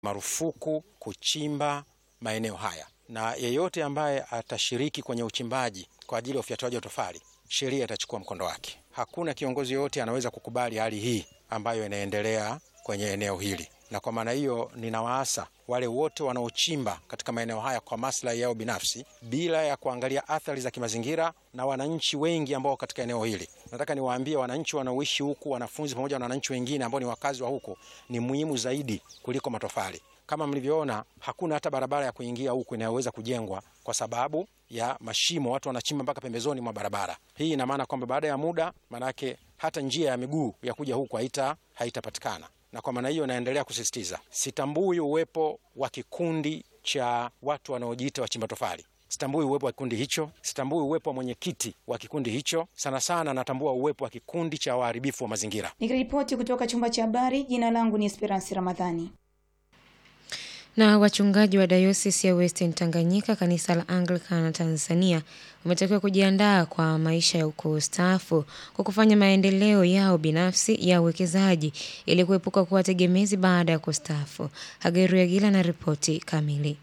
marufuku kuchimba maeneo haya, na yeyote ambaye atashiriki kwenye uchimbaji kwa ajili ya ufyatuaji wa tofali, sheria itachukua mkondo wake. Hakuna kiongozi yoyote anaweza kukubali hali hii ambayo inaendelea kwenye eneo hili, na kwa maana hiyo ninawaasa wale wote wanaochimba katika maeneo haya kwa maslahi yao binafsi bila ya kuangalia athari za kimazingira na wananchi wengi ambao katika eneo hili. Nataka niwaambie wananchi wanaoishi huku, wanafunzi pamoja na wananchi wengine ambao ni wakazi wa huku, ni muhimu zaidi kuliko matofali. Kama mlivyoona, hakuna hata barabara ya kuingia huku inayoweza kujengwa kwa sababu ya mashimo, watu wanachimba mpaka pembezoni mwa barabara. Hii ina maana kwamba baada ya muda, maanake hata njia ya miguu ya kuja huku haita haitapatikana na kwa maana hiyo naendelea kusisitiza, sitambui uwepo wa kikundi cha watu wanaojiita wachimba tofali. Sitambui uwepo wa kikundi hicho, sitambui uwepo wa mwenyekiti wa kikundi hicho. Sana sana natambua uwepo wa kikundi cha waharibifu wa mazingira. Nikiripoti kutoka chumba cha habari, jina langu ni Esperance Ramadhani. Na wachungaji wa dayosisi ya Western Tanganyika kanisa la Anglican Tanzania wametakiwa kujiandaa kwa maisha ya ukustaafu kwa kufanya maendeleo yao binafsi ya uwekezaji ili kuepuka kuwa tegemezi baada ya kustaafu. Hageru Yagila na ripoti kamili.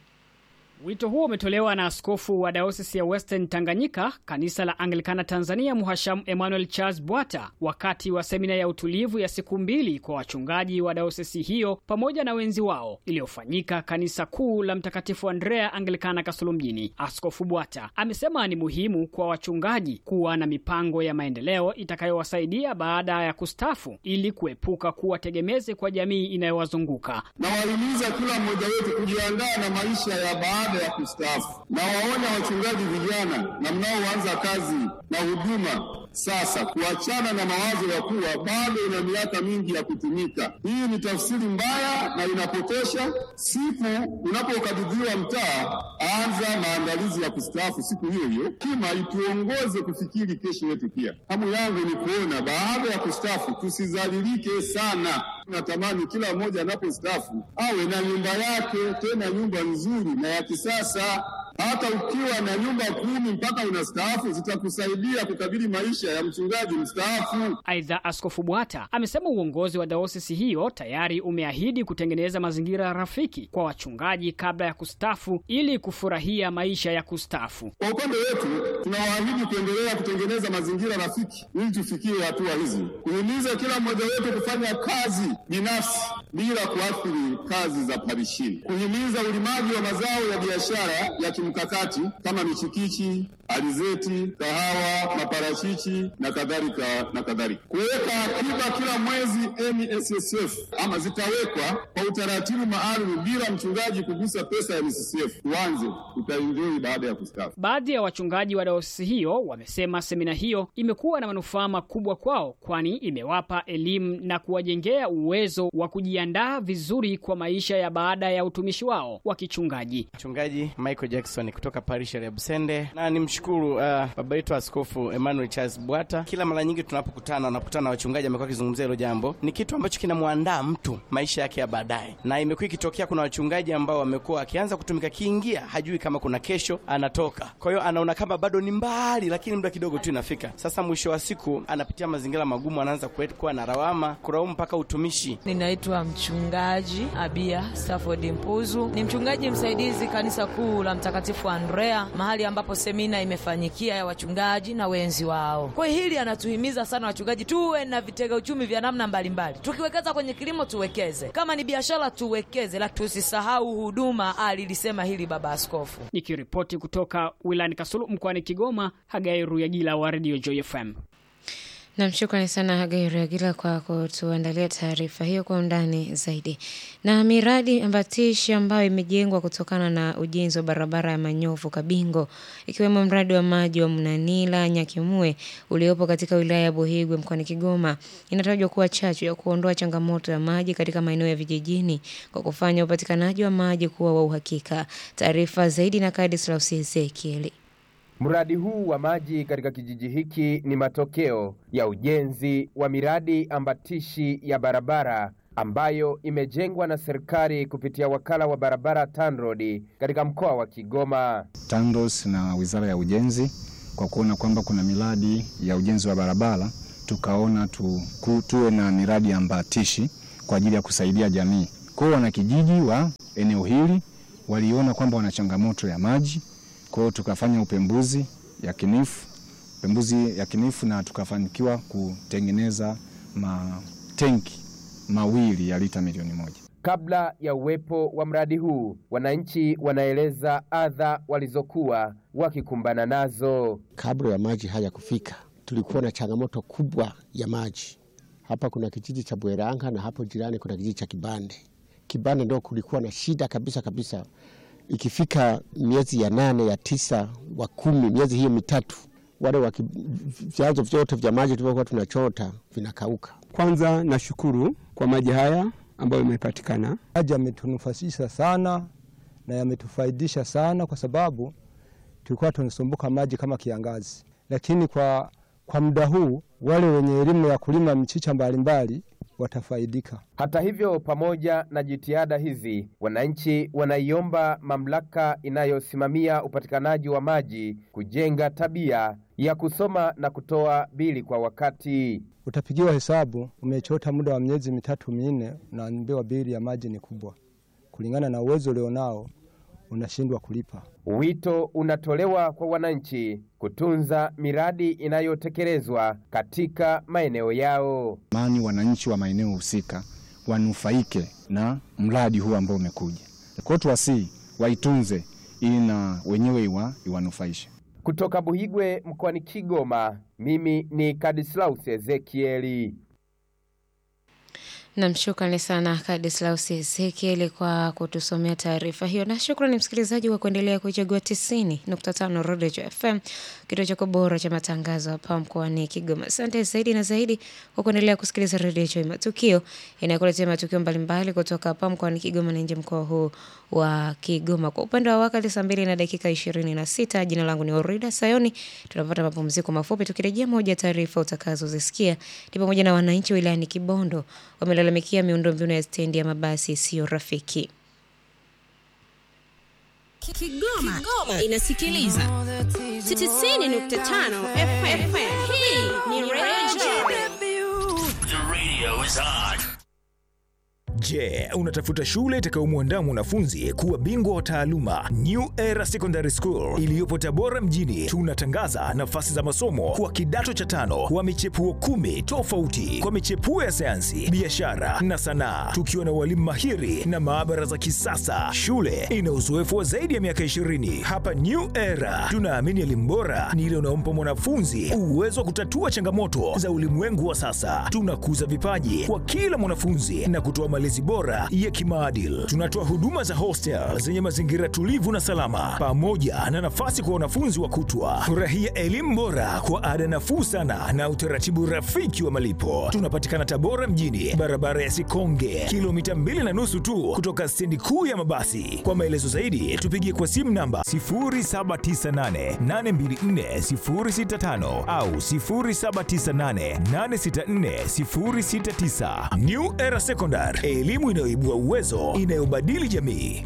Wito huo umetolewa na askofu wa dayosisi ya Western Tanganyika kanisa la Anglikana Tanzania, Mhashamu Emmanuel Charles Bwata wakati wa semina ya utulivu ya siku mbili kwa wachungaji wa dayosisi hiyo pamoja na wenzi wao iliyofanyika kanisa kuu la Mtakatifu Andrea Anglikana Kasulu mjini. Askofu Bwata amesema ni muhimu kwa wachungaji kuwa na mipango ya maendeleo itakayowasaidia baada ya kustafu ili kuepuka kuwa tegemezi kwa jamii inayowazunguka. Nawahimiza kila mmoja wetu kujiandaa na maisha ya baada ya kustaafu. Na waonya wachungaji vijana na mnaoanza kazi na huduma sasa, kuachana na mawazo ya kuwa bado una miaka mingi ya kutumika. Hii ni tafsiri mbaya na inapotosha. Siku unapokabidhiwa mtaa, anza maandalizi ya kustaafu siku hiyo hiyo. Kima ituongoze kufikiri kesho yetu. Pia hamu yangu ni kuona baada ya kustaafu tusizalilike sana. Natamani kila mmoja anapostaafu awe na nyumba yake, tena nyumba nzuri na ya kisasa. Hata ukiwa na nyumba kumi mpaka unastaafu zitakusaidia kukabili maisha ya mchungaji mstaafu. Aidha, Askofu Bwata amesema uongozi wa dayosisi hiyo tayari umeahidi kutengeneza mazingira rafiki kwa wachungaji kabla ya kustafu ili kufurahia maisha ya kustafu. Kwa upande wetu, tunawaahidi kuendelea kutengeneza mazingira rafiki ili tufikie hatua hizi, kuhimiza kila mmoja wetu kufanya kazi binafsi bila kuathiri kazi za parishini, kuhimiza ulimaji wa mazao ya biashara ya kimkakati kama michikichi, alizeti, kahawa, maparachichi na kadhalika na kadhalika, kuweka akiba kila mwezi NSSF ama zitawekwa kwa utaratibu maalum bila mchungaji kugusa pesa ya NSSF. Tuanze, tutaenjoy baada ya kustaafu. Baadhi ya wachungaji wa dayosisi hiyo wamesema semina hiyo imekuwa na manufaa makubwa kwao, kwani imewapa elimu na kuwajengea uwezo wa kujiandaa vizuri kwa maisha ya baada ya utumishi wao wa kichungaji. Mchungaji Michael Jackson kutoka parish ya Busende, na nimshukuru uh, baba yetu Askofu Emmanuel Charles Bwata. Kila mara nyingi tunapokutana, wanakutana na wachungaji, amekuwa akizungumzia hilo jambo. Ni kitu ambacho kinamwandaa mtu maisha yake ya baadaye, na imekuwa ikitokea, kuna wachungaji ambao wamekuwa akianza kutumika, kiingia hajui kama kuna kesho anatoka. Kwa hiyo anaona kama bado ni mbali, lakini muda kidogo tu inafika. Sasa mwisho wa siku anapitia mazingira magumu, anaanza kuwa na lawama, kulaumu mpaka utumishi. Ninaitwa mchungaji Abia Stafford Mpuzu, ni mchungaji msaidizi kanisa kuu la Mtakatifu Andrea, mahali ambapo semina imefanyikia ya wachungaji na wenzi wao. Kwa hili anatuhimiza sana wachungaji tuwe na vitega uchumi vya namna mbalimbali. Tukiwekeza kwenye kilimo tuwekeze, kama ni biashara tuwekeze, la tusisahau huduma. Alilisema hili baba askofu. Nikiripoti kutoka wilayani Kasulu mkoani Kigoma, Hagai Ruyagila wa Radio Joy FM. Nam, shukrani sana Hagai Ruyagila kwa kutuandalia taarifa hiyo kwa undani zaidi. Na miradi ambatishi ambayo imejengwa kutokana na ujenzi wa barabara ya Manyovu Kabingo, ikiwemo mradi wa maji wa Mnanila Nyakimue uliopo katika wilaya ya Buhigwe mkoani Kigoma, inatajwa kuwa chachu ya kuondoa changamoto ya maji katika maeneo ya vijijini kwa kufanya upatikanaji wa maji kuwa wa uhakika. Taarifa zaidi na Kadislaus Ezekieli. Mradi huu wa maji katika kijiji hiki ni matokeo ya ujenzi wa miradi ambatishi ya barabara ambayo imejengwa na serikali kupitia wakala wa barabara TANROADS katika mkoa wa Kigoma. TANROADS na Wizara ya Ujenzi kwa kuona kwamba kuna miradi ya ujenzi wa barabara, tukaona tu, ku, tuwe na miradi ambatishi kwa ajili ya kusaidia jamii Kwa hiyo wanakijiji wa eneo hili waliona kwamba wana changamoto ya maji, kwa hiyo tukafanya upembuzi yakinifu, upembuzi yakinifu na tukafanikiwa kutengeneza matenki mawili ya lita milioni moja. Kabla ya uwepo wa mradi huu, wananchi wanaeleza adha walizokuwa wakikumbana nazo. Kabla ya maji haya kufika, tulikuwa na changamoto kubwa ya maji. Hapa kuna kijiji cha Bweranga na hapo jirani kuna kijiji cha Kibande. Kibande ndo kulikuwa na shida kabisa kabisa. Ikifika miezi ya nane ya tisa wa kumi, miezi hiyo mitatu, wale waki, vyanzo vyote vya maji tulivyokuwa tunachota vinakauka. Kwanza nashukuru kwa maji haya ambayo imepatikana. Maji yametunufaisha sana na yametufaidisha sana, kwa sababu tulikuwa tunasumbuka maji kama kiangazi, lakini kwa, kwa muda huu wale wenye elimu ya kulima michicha mbalimbali watafaidika. Hata hivyo, pamoja na jitihada hizi, wananchi wanaiomba mamlaka inayosimamia upatikanaji wa maji kujenga tabia ya kusoma na kutoa bili kwa wakati. Utapigiwa hesabu, umechota muda wa miezi mitatu minne, unaambiwa bili ya maji ni kubwa, kulingana na uwezo ulionao unashindwa kulipa. Wito unatolewa kwa wananchi kutunza miradi inayotekelezwa katika maeneo yao. Mani wananchi wa maeneo husika wanufaike na mradi huu ambao umekuja. Kwa hiyo tuwasii waitunze ili na wenyewe iwa, iwanufaishe. Kutoka Buhigwe mkoani Kigoma, mimi ni Kadislaus Ezekieli. Nam, shukrani sana Kadislaus Ezekieli kwa kutusomea taarifa hiyo, na shukrani msikilizaji kwa kuendelea kuichagua tisini nukta tano Rodejo FM, kituo chako bora cha matangazo hapa mkoani Kigoma. Asante zaidi na zaidi kwa kuendelea kusikiliza Rodejo Matukio inayokuletea matukio mbalimbali kutoka hapa mkoani Kigoma na nje mkoa huu wa Kigoma. Kwa upande wa wakati saa mbili na dakika ishirini na sita. Jina langu ni Orida Sayoni. Tunapata mapumziko mafupi, tukirejea moja taarifa utakazozisikia ni pamoja na wananchi wilayani Kibondo wamelalamikia miundombinu ya stendi ya mabasi isiyo rafiki. Kigoma, Kigoma inasikiliza 90.5 FM. Hii ni Radio Je, unatafuta shule itakayomwandaa mwanafunzi kuwa bingwa wa taaluma? New Era Secondary School iliyopo Tabora mjini, tunatangaza nafasi za masomo kwa kidato cha tano wa michepuo kumi tofauti kwa michepuo ya sayansi, biashara na sanaa, tukiwa na walimu mahiri na maabara za kisasa. Shule ina uzoefu wa zaidi ya miaka 20. Hapa New Era tunaamini elimu bora ni ile unaompa mwanafunzi uwezo wa kutatua changamoto za ulimwengu wa sasa. Tunakuza vipaji kwa kila mwanafunzi na kutoa malezi bora ya kimaadili. Tunatoa huduma za hostel zenye mazingira tulivu na salama, pamoja na nafasi kwa wanafunzi wa kutwa. Furahia elimu bora kwa ada nafuu sana na utaratibu rafiki wa malipo. Tunapatikana Tabora mjini, barabara ya Sikonge, kilomita mbili na nusu tu kutoka stendi kuu ya mabasi. Kwa maelezo zaidi, tupigie kwa simu namba 0798824065 au 0798864069. New Era Secondary, elimu inayoibua uwezo, inayobadili jamii.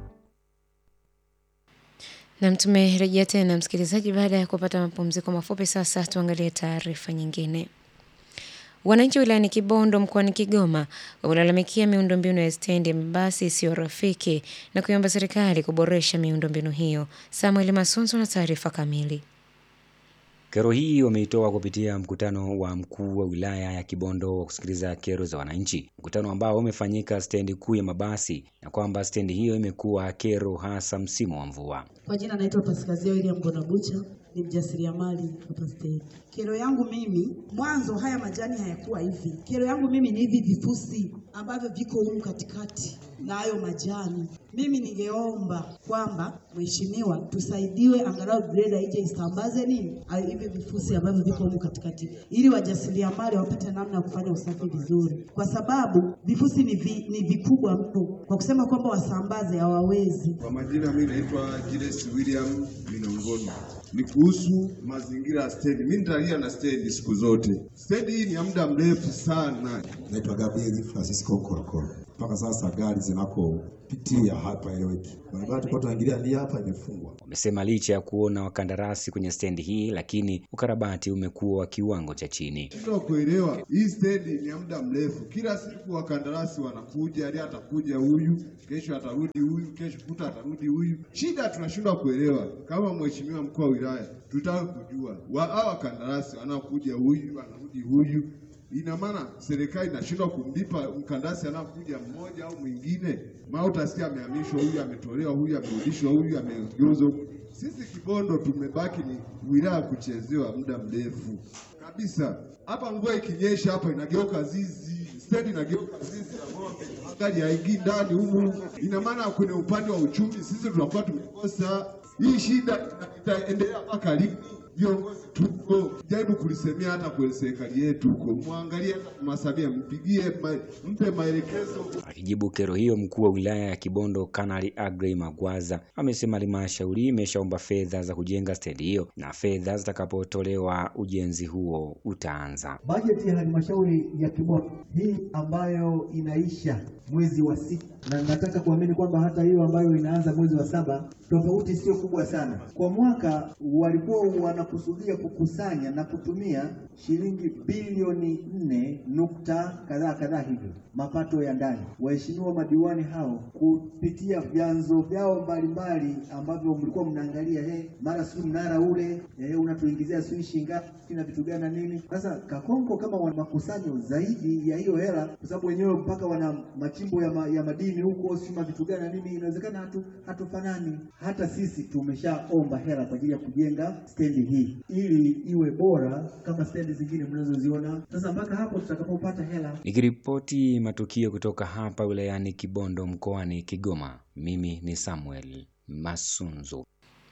Nam, tumerejea tena msikilizaji, baada ya kupata mapumziko mafupi. Sasa tuangalie taarifa nyingine. Wananchi wilayani Kibondo mkoani Kigoma wamelalamikia miundombinu ya stendi ya mabasi isiyo rafiki na kuiomba serikali kuboresha miundombinu hiyo. Samuel Masunzo na taarifa kamili. Kero hii wameitoa kupitia mkutano wa mkuu wa wilaya ya Kibondo wa kusikiliza kero za wananchi, mkutano ambao umefanyika stendi kuu ya mabasi, na kwamba stendi hiyo imekuwa kero hasa msimu wa mvua. Kwa jina naitwa Paskazia William Bonabucha, ni mjasiriamali hapa stendi. Kero yangu mimi, mwanzo haya majani hayakuwa hivi. Kero yangu mimi ni hivi vifusi ambavyo viko humu katikati na hayo majani. Mimi ningeomba kwamba mheshimiwa, tusaidiwe angalau greda ije isambaze nini hivi vifusi ambavyo viko humu katikati, ili wajasiriamali wapate namna ya kufanya usafi vizuri, kwa sababu vifusi ni, vi, ni vikubwa mno, kwa kusema kwamba wasambaze hawawezi. Kwa majina, mimi naitwa Julius William Minongoni. Ni kuhusu mazingira ya stendi. Mimi nitalia na stendi siku zote. Stendi hii ni ya muda mrefu sana. Naitwa Gabriel Francisco Korokoro. mpaka sasa gari zinakopitia hapa eleweki. Barabara tulikuwa tunaingilia hii hapa imefungwa. Wamesema licha ya kuona wakandarasi kwenye stendi hii, lakini ukarabati umekuwa wa kiwango cha chini. Shindwa kuelewa hii stendi ni ya muda mrefu. Kila siku wakandarasi wanakuja, leo atakuja huyu, kesho atarudi huyu, kesho kuta atarudi huyu. Shida tunashindwa kuelewa. Kama mheshimiwa mkuu wa wilaya, tutaka kujua wa hawa wakandarasi wanaokuja huyu, anarudi huyu, ina maana serikali inashindwa kumlipa mkandarasi anakuja mmoja au mwingine, maana utasikia amehamishwa huyu, ametolewa huyu, amerudishwa huyu, amegeuzwa huyu. Sisi Kibondo tumebaki ni wilaya kuchezewa muda mrefu kabisa. Hapa mvua ikinyesha hapa inageuka zizi, stendi inageuka zizi la ng'ombe, magari haingii ndani humu. Ina maana kwenye upande wa uchumi sisi tunakuwa tumekosa. Hii shida ita- itaendelea mpaka lini? Viongozi tuko jaribu kulisemea hata kwenye serikali yetu huko, mwangalie hata Masamia, mpigie ma, mpe maelekezo Akijibu kero hiyo, mkuu wa wilaya ya Kibondo Kanali Agrey Magwaza amesema halmashauri imeshaomba fedha za kujenga stendi hiyo na fedha zitakapotolewa ujenzi huo utaanza. Bajeti ya halmashauri ya Kibondo hii ambayo inaisha mwezi wa sita, na nataka kuamini kwamba hata hiyo ambayo inaanza mwezi wa saba, tofauti sio kubwa sana. Kwa mwaka walikuwa wanakusudia kukusanya na kutumia shilingi bilioni nne nukta kadhaa kadhaa hivyo mapato ya ndani. Waheshimiwa madiwani hao kupitia vyanzo vyao mbalimbali ambavyo mlikuwa mnaangalia, he, mara sijui mnara ule eh, unatuingizia sijui shingapi na vitu gani na nini. Sasa Kakonko kama wana makusanyo zaidi ya hiyo hela, kwa sababu wenyewe mpaka wana machimbo ya, ma, ya madini huko sima vitu gani na nini, inawezekana hatu hatufanani. Hata sisi tumeshaomba hela kwa ajili ya kujenga stendi hii ili iwe bora kama stendi zingine mnazoziona. Sasa mpaka hapo tutakapopata hela Nikiripoti matukio kutoka hapa wilayani Kibondo mkoani Kigoma, mimi ni Samuel Masunzu.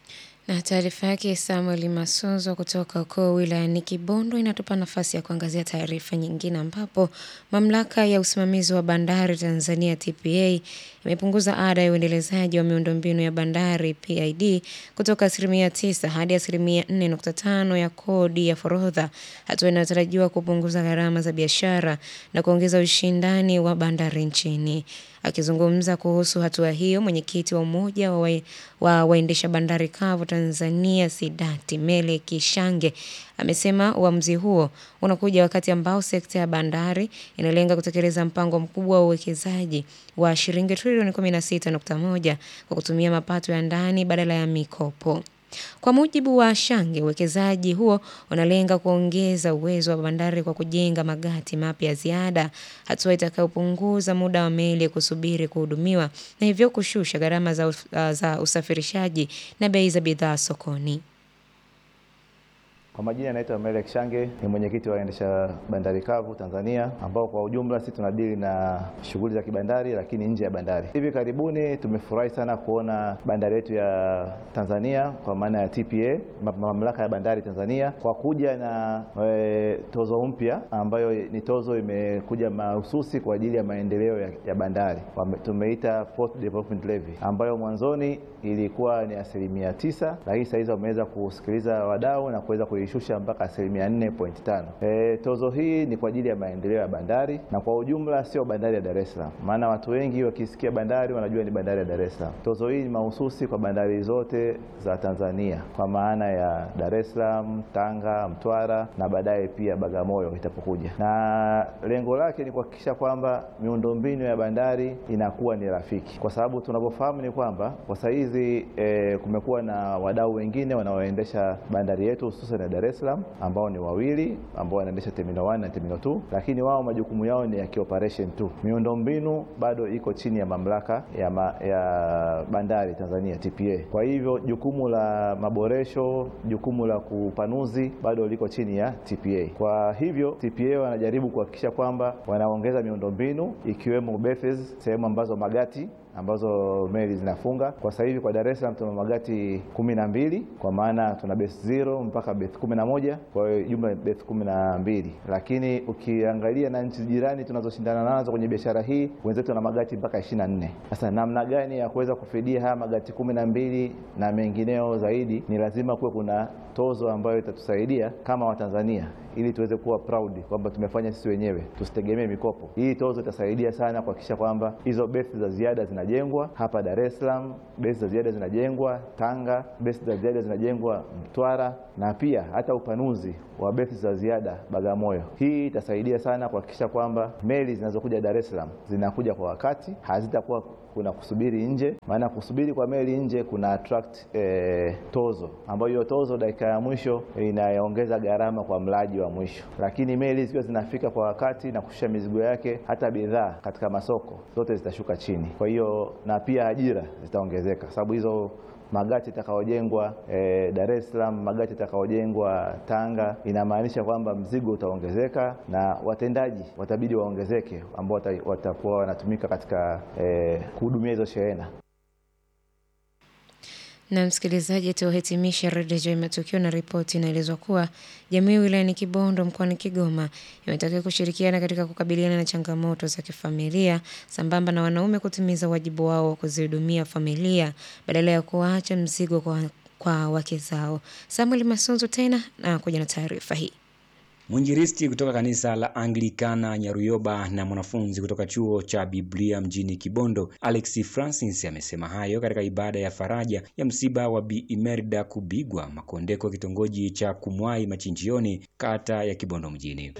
Na taarifa yake Samuel Masunzo kutoka huko wilayani Kibondo inatupa nafasi ya kuangazia taarifa nyingine ambapo mamlaka ya usimamizi wa bandari Tanzania TPA imepunguza ada ya uendelezaji wa miundombinu ya bandari PID kutoka asilimia tisa hadi asilimia 4.5 ya kodi ya forodha, hatua inayotarajiwa kupunguza gharama za biashara na kuongeza ushindani wa bandari nchini. Akizungumza kuhusu hatua hiyo, mwenyekiti wa umoja wa, wa, wa waendesha bandari kavu Tanzania Sidati Mele Kishange amesema uamuzi huo unakuja wakati ambao sekta ya bandari inalenga kutekeleza mpango mkubwa wa uwekezaji wa shilingi trilioni 16.1 kwa kutumia mapato ya ndani badala ya mikopo. Kwa mujibu wa Shange, uwekezaji huo unalenga kuongeza uwezo wa bandari kwa kujenga magati mapya ya ziada, hatua itakayopunguza muda wa meli kusubiri kuhudumiwa na hivyo kushusha gharama za, us- za usafirishaji na bei za bidhaa sokoni. Kwa majina naitwa Melek Shange, ni mwenyekiti wa waendesha bandari kavu Tanzania, ambao kwa ujumla sisi tunadili na shughuli za kibandari, lakini nje ya bandari. Hivi karibuni tumefurahi sana kuona bandari yetu ya Tanzania kwa maana ya TPA, ma- mamlaka ya bandari Tanzania, kwa kuja na e, tozo mpya ambayo ni tozo imekuja mahususi kwa ajili ya maendeleo ya, ya bandari. Wame- Tumeita Port Development Levy ambayo mwanzoni ilikuwa ni asilimia tisa, lakini sasa hizi wameweza kusikiliza wadau na kuweza kuishusha mpaka asilimia 4.5. E, tozo hii ni kwa ajili ya maendeleo ya bandari na kwa ujumla sio bandari ya Dar es Salaam, maana watu wengi wakisikia bandari wanajua ni bandari ya Dar es Salaam. Tozo hii ni mahususi kwa bandari zote za Tanzania kwa maana ya Dar es Salaam, Tanga, Mtwara na baadaye pia Bagamoyo itapokuja, na lengo lake ni kuhakikisha kwamba miundombinu ya bandari inakuwa ni rafiki, kwa sababu tunavyofahamu ni kwamba kwa sasa hizi e, kumekuwa na wadau wengine wanaoendesha bandari yetu hususan ya Dar es Salaam ambao ni wawili ambao wanaendesha terminal 1 na terminal 2, lakini wao majukumu yao ni ya kioperation tu. Miundombinu bado iko chini ya mamlaka ya, ma, ya bandari Tanzania TPA. Kwa hivyo jukumu la maboresho, jukumu la kupanuzi bado liko chini ya TPA. Kwa hivyo TPA wanajaribu kuhakikisha kwamba wanaongeza miundombinu ikiwemo berths, sehemu ambazo magati ambazo meli zinafunga. Kwa sasa hivi kwa Dar es Salaam tuna magati kumi na mbili kwa maana tuna base zero mpaka base kumi na moja kwa hiyo jumla base kumi na mbili lakini ukiangalia na nchi jirani tunazoshindana nazo kwenye biashara hii wenzetu wana magati mpaka ishirini na nne Sasa namna gani ya kuweza kufidia haya magati kumi na mbili na mengineo zaidi, ni lazima kuwe kuna tozo ambayo itatusaidia kama Watanzania ili tuweze kuwa proud kwamba tumefanya sisi wenyewe, tusitegemee mikopo. Hii tozo itasaidia sana kuhakikisha kwamba hizo besi za ziada zinajengwa hapa Dar es Salaam, besi za ziada zinajengwa Tanga, besi za ziada zinajengwa Mtwara na pia hata upanuzi wa besi za ziada Bagamoyo. Hii itasaidia sana kuhakikisha kwamba meli zinazokuja Dar es Salaam zinakuja kwa wakati, hazitakuwa kuna kusubiri nje, maana kusubiri kwa meli nje kuna attract eh, tozo ambayo hiyo tozo dakika ya mwisho inaongeza gharama kwa mlaji wa mwisho, lakini meli zikiwa zinafika kwa wakati na kushusha mizigo yake, hata bidhaa katika masoko zote zitashuka chini. Kwa hiyo na pia ajira zitaongezeka, sababu hizo magati itakayojengwa eh, Dar es Salaam, magati itakayojengwa Tanga, inamaanisha kwamba mzigo utaongezeka na watendaji watabidi waongezeke, ambao wata- watakuwa wanatumika katika eh, kuhudumia hizo shehena. Na msikilizaji, tuhitimishe redio Joy Matukio na ripoti inaelezwa kuwa jamii wilayani Kibondo mkoani Kigoma imetakiwa kushirikiana katika kukabiliana na changamoto za kifamilia sambamba na wanaume kutimiza wajibu wao wa kuzihudumia familia badala ya kuwaacha mzigo kwa, kwa wake zao. Samuel Masunzu tena na kuja na taarifa hii. Mwinjilisti kutoka kanisa la Anglikana Nyaruyoba na mwanafunzi kutoka chuo cha Biblia mjini Kibondo, Alex Francis amesema hayo katika ibada ya faraja ya msiba wa Bi Imelda Kubigwa Makondeko, kitongoji cha Kumwai Machinjioni, kata ya Kibondo mjini.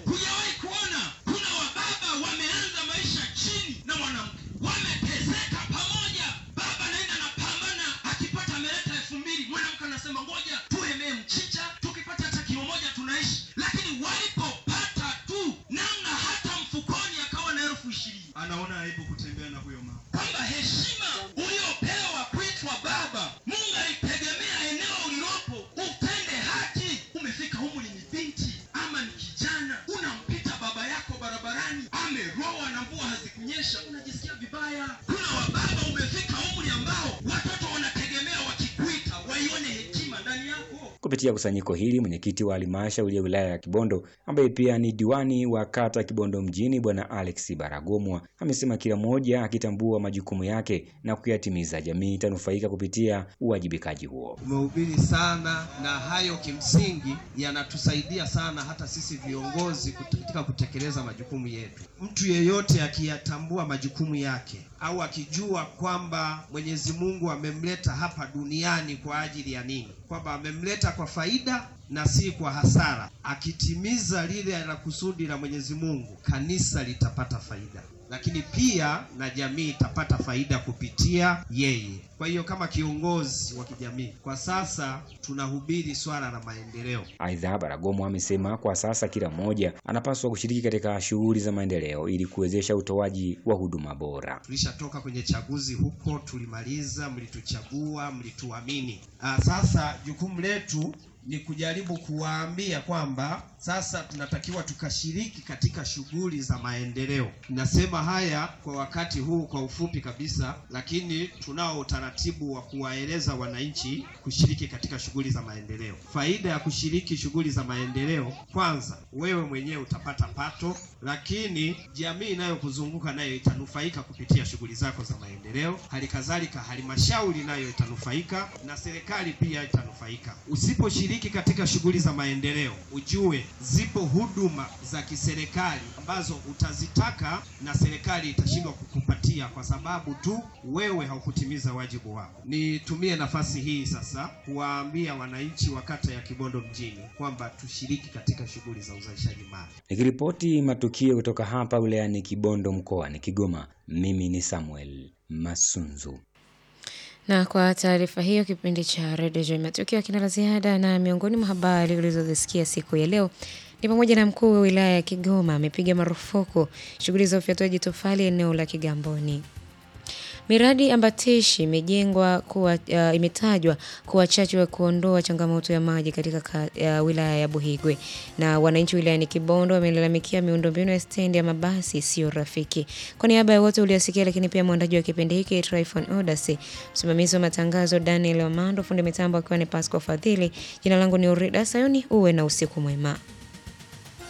wameanza maisha chini na mwanamke wameteseka pamoja baba naenda napambana akipata ameleta elfu mbili mwanamke anasema ngoja tuemee mchicha tukipata hata kilo moja tunaishi lakini walipopata tu namna hata mfukoni akawa na elfu ishirini anaona aibu kutembea na huyo mama kwamba heshima uliopewa kuitwa baba mungu alitegemea eneo ulilopo utende haki umefika humu ni binti ama ni kijana unampita baba yako barabarani ameroa na mvua hazikunyesha unajisikia vibaya kuna wababa umefika umri ambao watoto wanategemea wakikuita waione hekima ndani yako Kupitia kusanyiko hili, mwenyekiti wa halmashauri ya wilaya ya Kibondo ambaye pia ni diwani wa kata Kibondo mjini, bwana Alex Baragomwa amesema kila mmoja akitambua majukumu yake na kuyatimiza, jamii itanufaika kupitia uwajibikaji huo. umehubiri sana na hayo kimsingi yanatusaidia sana hata sisi viongozi kut- katika kutekeleza majukumu yetu. Mtu yeyote akiyatambua majukumu yake au akijua kwamba Mwenyezi Mungu amemleta hapa duniani kwa ajili ya nini, kwamba amemleta kwa faida na si kwa hasara, akitimiza lile la kusudi la Mwenyezi Mungu, kanisa litapata faida lakini pia na jamii itapata faida kupitia yeye. Kwa hiyo kama kiongozi wa kijamii, kwa sasa tunahubiri swala la maendeleo. Aidha, Baragomwa amesema kwa sasa kila mmoja anapaswa kushiriki katika shughuli za maendeleo ili kuwezesha utoaji wa huduma bora. Tulishatoka kwenye chaguzi huko, tulimaliza, mlituchagua, mlituamini. Ah, sasa jukumu letu ni kujaribu kuwaambia kwamba sasa tunatakiwa tukashiriki katika shughuli za maendeleo. Nasema haya kwa wakati huu kwa ufupi kabisa, lakini tunao utaratibu wa kuwaeleza wananchi kushiriki katika shughuli za maendeleo. Faida ya kushiriki shughuli za maendeleo, kwanza wewe mwenyewe utapata pato, lakini jamii inayokuzunguka nayo itanufaika kupitia shughuli zako za maendeleo. Hali kadhalika halmashauri nayo itanufaika na serikali pia itanufaika. Usiposhiriki katika shughuli za maendeleo, ujue zipo huduma za kiserikali ambazo utazitaka na serikali itashindwa kukupatia kwa sababu tu wewe haukutimiza wajibu wako. Nitumie nafasi hii sasa kuwaambia wananchi wa kata ya Kibondo mjini kwamba tushiriki katika shughuli za uzalishaji mali. Nikiripoti matukio kutoka hapa wilayani Kibondo mkoani Kigoma, mimi ni Samuel Masunzu. Na kwa taarifa hiyo, kipindi cha redio Joy Matukio kina la ziada, na miongoni mwa habari ulizozisikia siku ya leo ni pamoja na mkuu wa wilaya ya Kigoma amepiga marufuku shughuli za ufyatuaji tofali eneo la Kigamboni. Miradi ambatishi imejengwa kuwa uh, imetajwa kuwa chachu ya kuondoa changamoto ya maji katika ka, uh, wilaya ya Buhigwe. Na wananchi wilayani Kibondo wamelalamikia miundombinu ya stendi ya mabasi isiyo rafiki. Kwa niaba ya wote uliosikia, lakini pia mwandaji wa kipindi hiki Tryphon Odasi, msimamizi wa matangazo Daniel Amando, fundi mitambo akiwa ni Pasco Fadhili. Jina langu ni Urida Sayuni, uwe na usiku mwema.